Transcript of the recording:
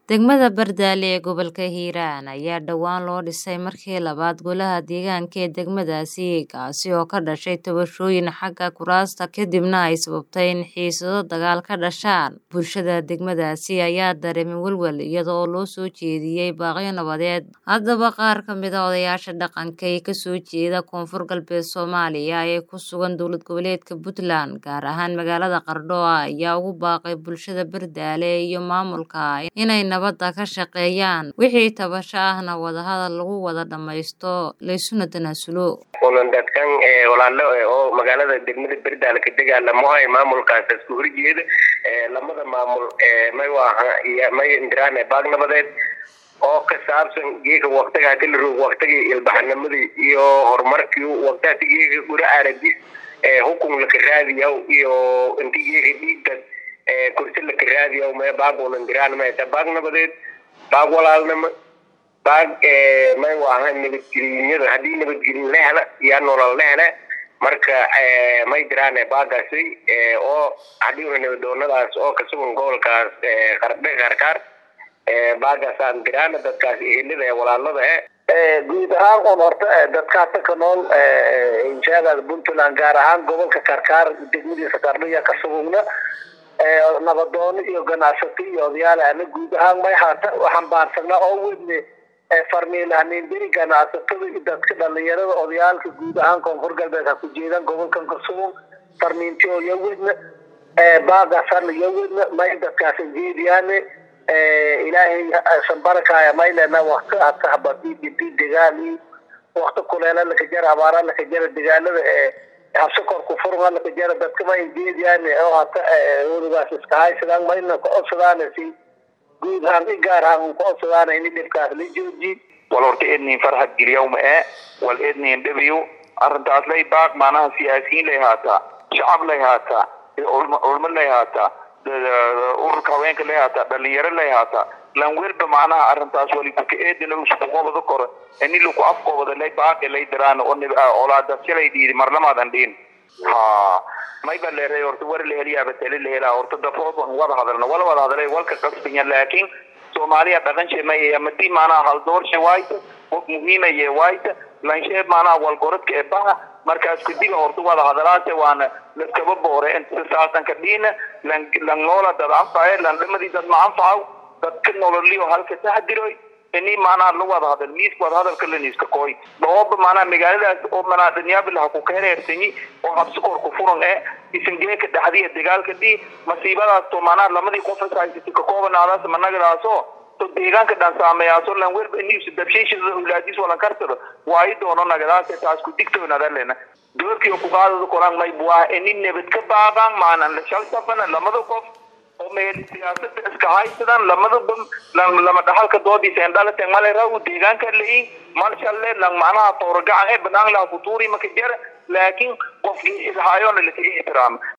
Degmada Bardaale ee gobolka Hiiraan ayaa dhowaan loo dhisay markii labaad golaha deegaanka ee degmadaasi kaasi oo ka dhashay tabashooyin xagga kuraasta kadibna ay sababtay in xiisado dagaal ka dhashaan. Bulshada degmadaasi ayaa dareemay walwal iyada oo loo soo jeediyay baaqyo nabadeed. Haddaba qaar ka mid ah odayaasha dhaqanka ee kasoo jeeda Koonfur Galbeed Soomaaliya ee ku sugan dowlad goboleedka Puntland gaar ahaan magaalada Qardho ayaa ugu baaqay bulshada Bardaale iyo maamulka inay nabadda ka shaqeeyaan wixii tabasho ahna wadahadal lagu wada dhammaysto laysuna tanaasulo. kulan dadkan walaalo oo magaalada degmada Bardaale ka dagaalamo ay maamulkaas isku horjeeda lamada maamul may waaha iyo may indiraan baag nabadeed oo ka saabsan geeka waqtiga hadii la roog waqtigii ilbaxnimadii iyo horumarkii waqtiga geeka gura aradis hukun la raadiyo iyo intii geeka dhiigga kursi la raadiyo may baag unan diraan may ta baag nabadeed baag walaalnimo baag may waaha nabadgelyada haddii nabadgelyo la hela yaa nolol la hele marka may diraan baagaasi oo haddii una nabadoonadaas oo kasugan gobolkaas qardhe qarkaar baagaasaan diraan dadkaas ehelada ee walaalada eh guud ahaan un horta dadkaasa ka nool inshaadaada puntland gaar ahaan gobolka karkaar degmadiisa qardhiya ka sugugna nabadoono iyo ganacsato iyo odayaal ana guud ahaan may haata waxaan baarsagnaa oo wedne farmiilahniindiri ganacsatada iyo dadka dhalinyarada odayaalka guud ahaan koonfur galbeed ha ku jeedaan gobolkan ka sugun farmiintio iyo wedna baagaasana iyo wedna may dadkaasa jeediyaane ilaahay sanbarakaya maylena wakti hata habadididi degaali wakti kuleela laka jara abaara laka jara degaalada habsi kor ku furma laka jara dadka ma injeediyaan oo hata weligaas iska haysadaan mayna ka codsadaan si guud ahaan i gaar ahaan ka codsadaan ini dhibkaas la jooji wal horta ednin farxad geliyawma ee wal ednin dhabiyo arrintaas lay baaq maanaha siyaasiyiin lay haataa shacab lay haataa culmo lay haataa ururka haweenka lay haataa dhalinyaro lay haataa lan welba macnaha arrintaas walikuka eedina uskuqobada koro ini laku afqobada lay baaqi lay diraan oo olaadasilay dhiidi marlamaadan dhiin ha mayba leeray horta war la heliyaaba tali la helaa horta dafood wan wada hadalna wala wada hadalay walka qasbinya laakiin soomaaliya dhaqan sheemaya madii macnaha haldoorshe waayta qof muhiimaye waayta lanshee macnaha walgorodka ee baha markaas kudiga horta wada hadalaase waana laskaba boore inta saasan ka dhiina lan lan noola dad anfaye lan dhamadii dad ma anfacaw dadka nololiyo halka taxdiroy ini macnaha la wada hadal miiska wada hadalka la niiska kooy dhooba macnaha magaaladaas oo manaa danyaabilaha ku kahereersanyi oo habsi kor ku furan ee isangeeka dhaxdiya dagaalka dhii masiibadaas to macnaha lamadii qof haysatay ka koobanaadaas managadaasoo to deegaanka dhan saameeyaaso lan welba iniisa dabshiishada ulaadis walan karsado waayi doono nagadaase taas ku digtoonadalena doorkiyo ku qaadada koran may buah ini nabad ka baaqaan maanan la shalsafana lamada qof oo meel siyaasada iska haysadaan lamadaba lama dhaxalka doodiisa endhalate male raw deegaanka leeyin malshalle lang macnaha tooragacan ee banaan laha futuuri maka jara laakiin qofkii ilhaayona laka ixtiraama